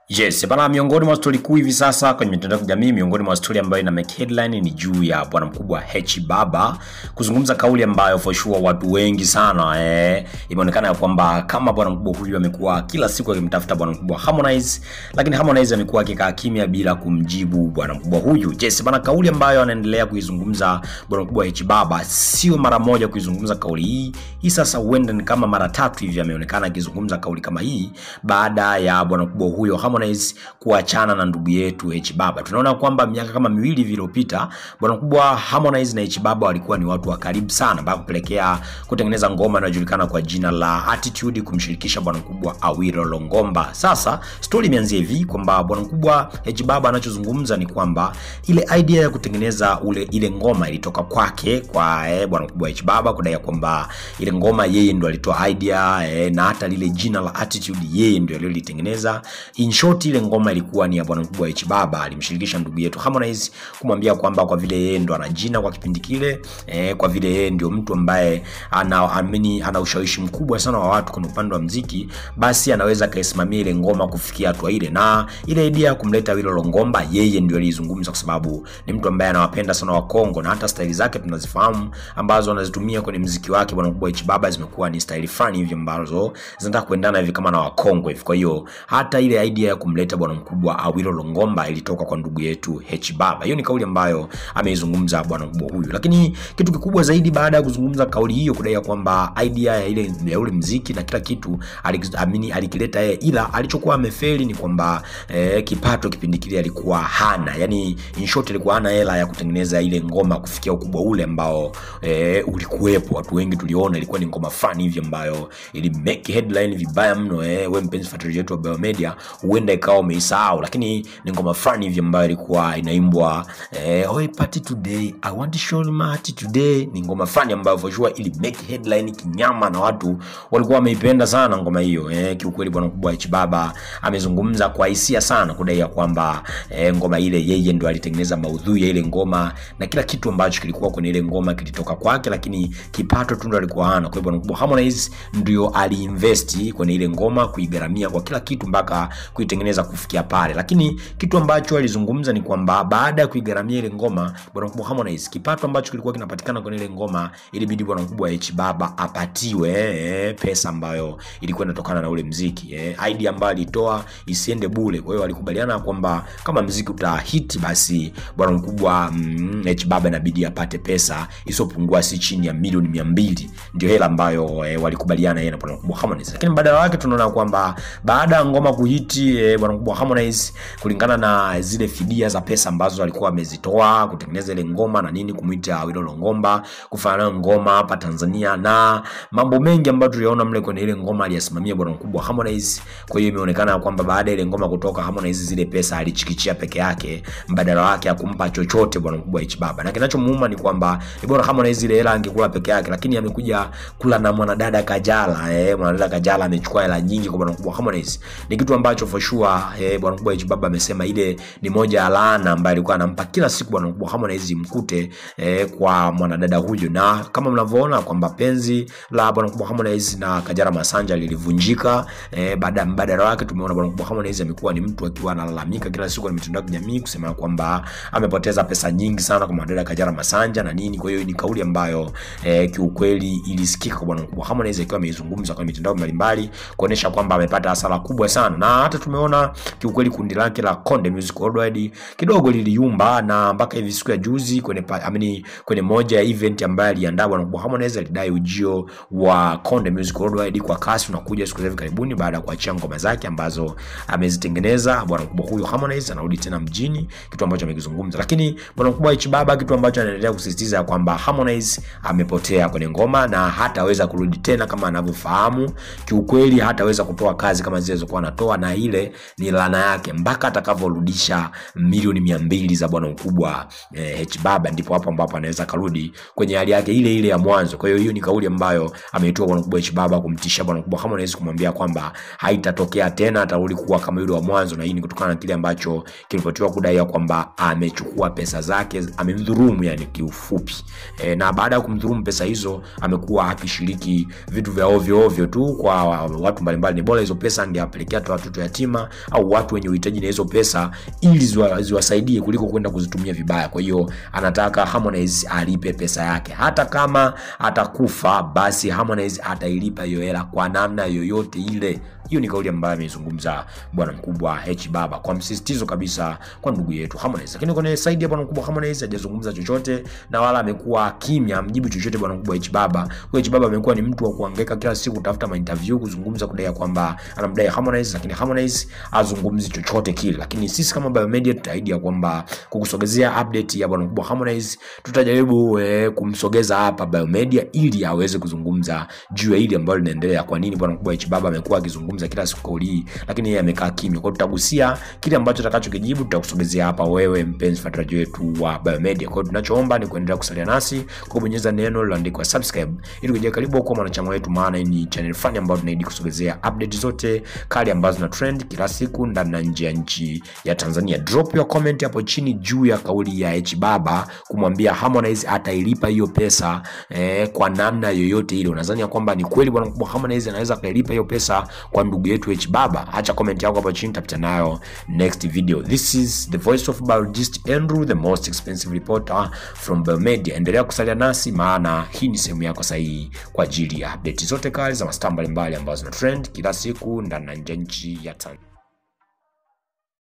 Yes, bana miongoni mwa stori kuu hivi sasa kwenye mitandao ya kijamii, miongoni mwa stori ambayo ina make headline ni juu ya bwana mkubwa H Baba kuzungumza kauli ambayo for sure watu wengi sana eh, imeonekana ya kwamba kama bwana mkubwa huyu amekuwa kila siku akimtafuta bwana mkubwa Harmonize, lakini Harmonize amekuwa akikaa kimya bila kumjibu bwana mkubwa huyu. Yes, bana kauli ambayo anaendelea kuizungumza bwana mkubwa H Baba sio mara moja kuizungumza kauli hii. Hii sasa huenda ni kama mara tatu hivi ameonekana akizungumza kauli kama hii baada ya bwana mkubwa huyo Harmonize kuachana na ndugu yetu H Baba. Tunaona kwamba miaka kama miwili hivi iliyopita bwana mkubwa Harmonize na H Baba walikuwa ni watu wa karibu sana mpaka kupelekea kutengeneza ngoma inayojulikana kwa jina la Attitude kumshirikisha bwana mkubwa Awilo Longomba. Sasa story imeanzia hivi kwamba bwana mkubwa H Baba anachozungumza ni kwamba ile idea ya kutengeneza ule ile ngoma ilitoka kwake kwa eh, bwana mkubwa H Baba kudai ya kwamba ile ngoma yeye ndo alitoa idea eh, na hata lile jina la Attitude yeye ndio alilolitengeneza. In short ile ngoma ilikuwa ni ya bwana mkubwa H Baba, alimshirikisha ndugu yetu Harmonize kumwambia kwamba kwa vile yeye ndo ana jina kwa kipindi kile eh, kwa vile yeye ndio mtu ambaye ana amini, ana ushawishi mkubwa sana wa watu kwenye upande wa mziki, basi anaweza kaisimamia ile ngoma kufikia hatua ile, na ile idea ya kumleta Awilo Longomba yeye ndio alizungumza, kwa sababu ni mtu ambaye anawapenda sana wa Kongo na hata staili zake tunazifahamu ambazo anazitumia kwenye mziki wake bwana mkubwa H Baba zimekuwa ni staili fulani hivi ambazo zinataka kuendana hivi kama na Wakongo hivi. Kwa hiyo hata ile idea ya kumleta bwana mkubwa Awilo Longomba ilitoka kwa ndugu yetu H Baba. Hiyo ni kauli ambayo ameizungumza bwana mkubwa huyu, lakini kitu kikubwa zaidi baada ya kuzungumza kauli hiyo, kudai ya kwamba idea ya ile ya ule mziki na kila kitu aliamini alikileta yeye, ila alichokuwa amefeli ni kwamba eh, kipato kipindi kile alikuwa hana, yani in short alikuwa hana hela ya kutengeneza ile ngoma kufikia ukubwa ule ambao eh, ulikuwepo. Watu wengi tuliona ilikuwa ni ngoma fulani hivi ambayo ili make headline vibaya mno. Eh, wewe mpenzi fuatiliaji wetu wa Biomedia, huenda ikawa umeisahau, lakini ni ngoma fulani hivi ambayo ilikuwa inaimbwa eh, oi party today I want to show my heart today. Ni ngoma fulani ambayo for sure ili make headline kinyama, na watu walikuwa wameipenda sana ngoma hiyo. Eh, kiukweli bwana mkubwa H Baba amezungumza kwa hisia sana kudai ya kwamba eh, ngoma ile yeye ndo alitengeneza maudhui ya ile ngoma na kila kitu ambacho kilikuwa kwenye ile ngoma kilitoka kwake, lakini kipato tu ndo alikuwa hana. Kwa hiyo bwana mkubwa Harmonize ndio aliinvesti kwenye ile ngoma kuigharamia kwa kila kitu mpaka kuitengeneza kufikia pale, lakini kitu ambacho alizungumza ni kwamba baada ya kuigharamia ile ngoma bwana mkubwa Harmonize, kipato ambacho kilikuwa kinapatikana kwenye ile ngoma, ilibidi bwana mkubwa H Baba apatiwe eh, pesa ambayo ilikuwa inatokana na ule mziki eh, idea ambayo alitoa isiende bure. Kwa hiyo walikubaliana kwamba kama mziki utahiti, basi bwana mkubwa mm, H Baba inabidi apate pesa isiyopungua si chini ya milioni mia mbili ndio hela ambayo eh, walikubaliana yeye na bwana mkubwa Harmonize, lakini badala yake tunaona kwamba baada ya ngoma kuhiti eh, bwana mkubwa Harmonize kulingana na zile fidia za pesa ambazo alikuwa amezitoa kutengeneza ile ngoma na nini, kumwita Awilo Longomba kufanya nayo ngoma hapa Tanzania na mambo mengi ambayo tuliona mle kwenye ile ngoma aliyasimamia bwana mkubwa Harmonize. Kwa hiyo imeonekana kwamba baada ya ile ngoma kutoka, Harmonize zile pesa alichikichia peke yake, mbadala wake akumpa chochote bwana mkubwa H Baba, na kinachomuuma ni kwamba ni bora Harmonize ile hela angekula peke yake, lakini amekuja kula na mwanadada Kajala. Eh, mwanadada Kajala amechukua hela nyingi kwa bwana mkubwa Harmonize, ni kitu ambacho for sure eh, bwana mkubwa H Baba amesema ile ni moja ya laana ambayo alikuwa anampa kila siku bwana mkubwa Harmonize mkute eh, kwa mwanadada huyo, na kama mnavyoona kwamba penzi la bwana mkubwa Harmonize na Kajala Masanja lilivunjika eh, baada mbadala wake tumeona bwana mkubwa Harmonize amekuwa ni mtu akiwa analalamika kila siku kwenye mitandao ya kijamii kusema kwamba amepoteza pesa nyingi sana kwa mwanadada Kajala Masanja na nini. Kwa hiyo ni kauli ambayo eh, kiukweli ilisikika kwa bwana mkubwa Harmonize akiwa ameizungumza kwenye mitandao mbalimbali kuonesha kwamba amepata hasara kubwa sana, na hata tumeona kiukweli kundi lake la Konde Music Worldwide kidogo liliyumba, na mpaka hivi siku ya juzi kwenye amini, kwenye moja ya event ambayo aliandaa bwana mkubwa Harmonize alidai ujio wa Konde Music Worldwide kwa kasi unakuja siku za hivi karibuni baada ya kuachia ngoma zake ambazo amezitengeneza bwana mkubwa huyo Harmonize anarudi tena mjini, kitu ambacho amekizungumza. Lakini bwana mkubwa H Baba, kitu ambacho anaendelea kusisitiza kwamba Harmonize amepotea kwenye ngoma na hataweza kurudi tena kama anavyofahamu. Kiukweli hataweza kutoa kazi kama zile zilizokuwa anatoa, na ile ni laana yake mpaka atakavyorudisha milioni mia mbili za bwana mkubwa eh, H Baba, ndipo hapo ambapo anaweza karudi kwenye hali yake ile ile ya mwanzo. Kwa hiyo hiyo ni kauli ambayo ameitoa bwana mkubwa H Baba kumtisha bwana mkubwa Harmonize, kumwambia kwamba haitatokea tena, atarudi kuwa kama yule wa mwanzo, na hii ni kutokana na kile ambacho kilipotiwa kudai kwamba amechukua pesa zake, amemdhulumu yani kiufupi e, na baada ya kumdhulumu pesa hizo amekuwa akishiriki vitu vya ovyo ovyo tu kwa watu mbalimbali. Ni bora hizo pesa angewapelekea tu watoto yatima mayatima au watu wenye uhitaji na hizo pesa ili ziwa- ziwasaidie kuliko kwenda kuzitumia vibaya kwa hiyo anataka Harmonize alipe pesa yake hata kama atakufa basi Harmonize atailipa hiyo hela kwa namna yoyote ile hiyo ni kauli ambayo ameizungumza bwana mkubwa H Baba kwa msisitizo kabisa kwa ndugu yetu Harmonize. Lakini kwenye side ya bwana mkubwa Harmonize hajazungumza chochote na wala amekuwa kimya, mjibu chochote bwana mkubwa H Baba. Kwa H Baba amekuwa ni mtu wa kuhangaika kila siku kutafuta ma interview kuzungumza, kudai kwamba anamdai Harmonize, lakini Harmonize azungumzi chochote kile. Lakini sisi kama Biomedia tutaahidi ya kwamba kukusogezea update ya bwana mkubwa Harmonize, tutajaribu eh, kumsogeza hapa Biomedia ili aweze kuzungumza juu ya hili ambalo linaendelea. Kwa nini bwana mkubwa H Baba amekuwa akizungumza kila siku kauli hii, lakini yeye amekaa kimya. Kwa hiyo tutagusia kile ambacho atakachokijibu, tutakusogezea hapa wewe mpenzi fuatiliaji wetu wa Biomedia. Kwa hiyo tunachoomba ni kuendelea kusalia nasi kwa kubonyeza neno lililoandikwa subscribe ili kuja karibu kwa mwanachama wetu, maana hii ni channel fani ambayo tunaidi kusogezea update zote kali ambazo na trend kila siku ndani na nje ya nchi ya Tanzania. Drop your comment hapo chini juu ya kauli ya H Baba kumwambia Harmonize atailipa hiyo pesa eh, kwa namna yoyote ile. Unadhani ya kwamba ni kweli bwana mkubwa Harmonize anaweza akailipa hiyo pesa kwa ndugu yetu H Baba? Acha comment yako hapo chini, tapita nayo next video. This is the voice of biologist Andrew, the most expensive reporter from Biomedia. Endelea kusalia nasi, maana hii ni sehemu yako sahihi kwa ajili ya update zote kali za mastaa mbalimbali ambazo zina trend kila siku ndani na nje ya nchi ya Tanzania.